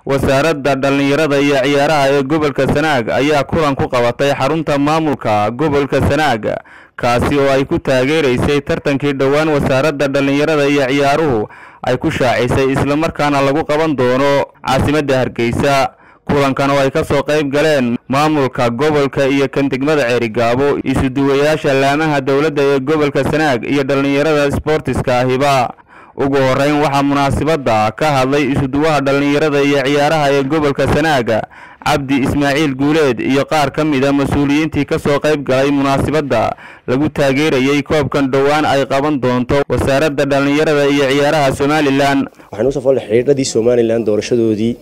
wasaaradda dhallinyarada iyo ciyaaraha ee gobolka sanaag ayaa kulan ku qabatay xarunta maamulka gobolka sanaag kaasi oo ay ku taageeraysay tartankii dhowaan wasaaradda dhallinyarada iyo ciyaaruhu ay ku shaacisay islamarkaana lagu qaban doono caasimadda hargeysa kulankan oo ay ka soo qayb galeen maamulka gobolka iyo kan degmada ceerigaabo isuduwayaasha laamaha dowladda ee gobolka sanaag iyo dhallinyarada sboortiska ahiba ugu horeyn waxaa munaasabadda ka hadlay isuduwaha dhallinyarada iyo ciyaaraha ee gobolka sanaaga cabdi ismaaciil guuleed iyo qaar ka mid a mas-uuliyiintii ka soo qayb galay munaasabadda lagu taageerayey koobkan dhowaan ay qaban doonto wasaaradda dhallinyarada iyo ciyaaraha somalilan waxaan usoo foolnay xidhiidhadii somalilan doorashadoodii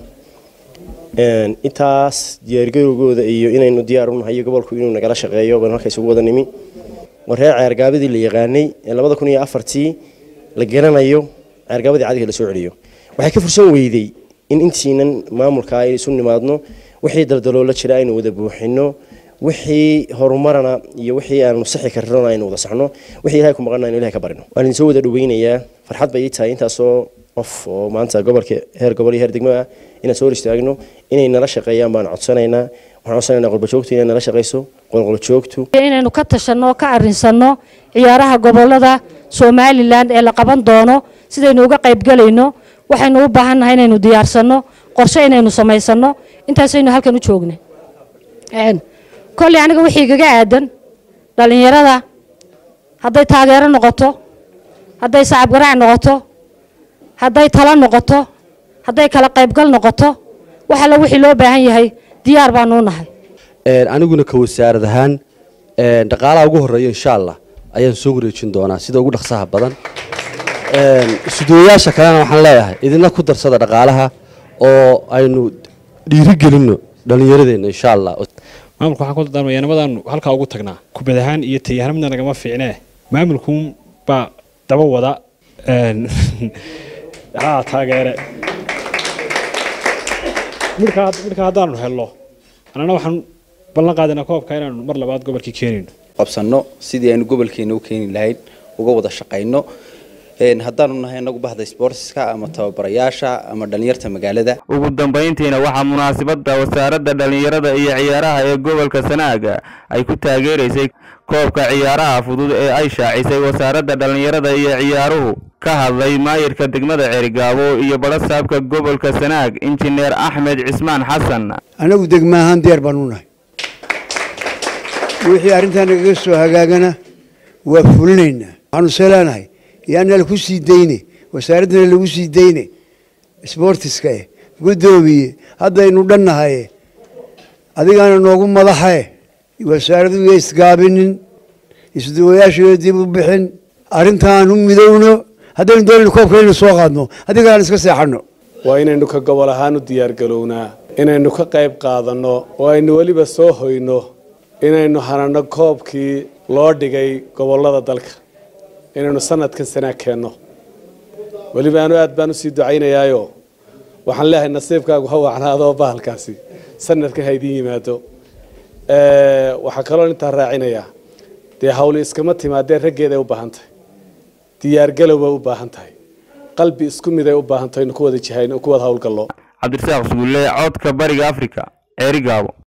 intaas diyaargarowgooda iyo inaynu diyaar u nahay iyo gobolku inuu nagala shaqeeyo baan halka isugu wada nimi war reer ceergaabadii la yaqaanay ee labada kun iyo afartii la garanayo ceergaabadii cadiga la soo celiyo waxay ka fursan weyday in intiinan maamulka ay isu nimaadno wixii daldaloola jira aynu wada buuxino wixii horumarana iyo wixii aanu saxi karrona aynu wada saxno wixii ilahay ku maqana aynu ilahay ka barino waan idin soo wada dhaweynayaa farxad bay ii tahay intaasoo qof oo maanta gobolka heer gobol iyo heer degmo ah inaan soo hor istaagno inay nala shaqeeyaan baan codsanaynaa waxaan codsanaynaa qolbajoogtu inay nala shaqeyso qolqoljoogtu inaynu ka tashanno ka arrinsanno ciyaaraha gobolada somalilan ee la qaban doono sidaynu uga qaybgelayno waxaynu u baahannahay inaynu diyaarsanno qorshe inaynu samaysanno intaasaynu halkan u joogna kolley aniga wixii igaga aadan dhallinyarada hadday taageero noqoto hadday sacab garaac noqoto hadday talo noqoto hadday kala qaybgal noqoto wax alla wixii loo baahan yahay diyaar baanu u nahay aniguna ka wasaarad ahaan dhaqaalaha ugu horeeya insha allah ayaan soo wareejin doonaa sida ugu dhaqsaha badan isuduwayaasha kalena waxaan leeyahay idinla ku darsada dhaqaalaha oo aynu dhiirigelinno dhallinyaradeenna insha allah maamulka waxaan ku dardaarmaya nabadaanu halkaa ugu tagnaa kubad ahaan iyo tayahaan midna nagama fiicnee maamulkuun baa daba wada haa taageere midhka haddaanu helno annana waxaan ballan qaadinaa koobka inaanu mar labaad gobolkii keenayno qabsanno sidii aynu gobolkeena u keeni lahayn uga wada shaqayno haddaanu nahay inagu bahda sboortiska ama tababarayaasha ama dhallinyarta magaalada ugu dambayntiina waxaa munaasabadda wasaaradda dhallinyarada iyo ciyaaraha ee gobolka sanaaga ay ku taageeraysay koobka ciyaaraha fudud ee ay shaacisay wasaaradda dhallinyarada iyo ciyaaruhu ka hadlay maayirka degmada ceerigaabo iyo badhasaabka gobolka sanaag injineer axmed cismaan xasan annagu degma ahaan diyaar baan u nahay wixii arrintaa nagaga soo hagaagana waa fulinaynaa waxaanu see leenahay yaana laku sii dayne wasaaraddana lagu sii dayne sboortiska eh guddoomiye haddaynu dhannahaye adigaana noogu madaxae wasaaradu ya isgaabinin isduwayaashiyo dib u bixin arrintaan u midowno haddaynu doonayno koobka inaynu soo qaadno haddii aan iska seexanno waa inaynu ka gobol ahaan u diyaargalownaa inaynu ka qayb qaadanno oo aynu weliba soo hoyno inaynu hanano koobkii loo dhigay gobollada dalka inaynu sanadkan sanaa keenno weliba anu aad baan usii ducaynayaayo waxaan leeyahay nasiibkaagu ha wacnaadoo bahalkaasi sanadkan ha idiin yimaado waxaa kaloo intaa raacinayaa dee hawli iskama timaadee raggeeday u baahan tahay diyaargalow bay u baahan tahay qalbi isku miday u baahan tahay inu ku wada jihayn ku wada hawlgallo cabdirasaaq sugulle codka bariga africa ceerigaabo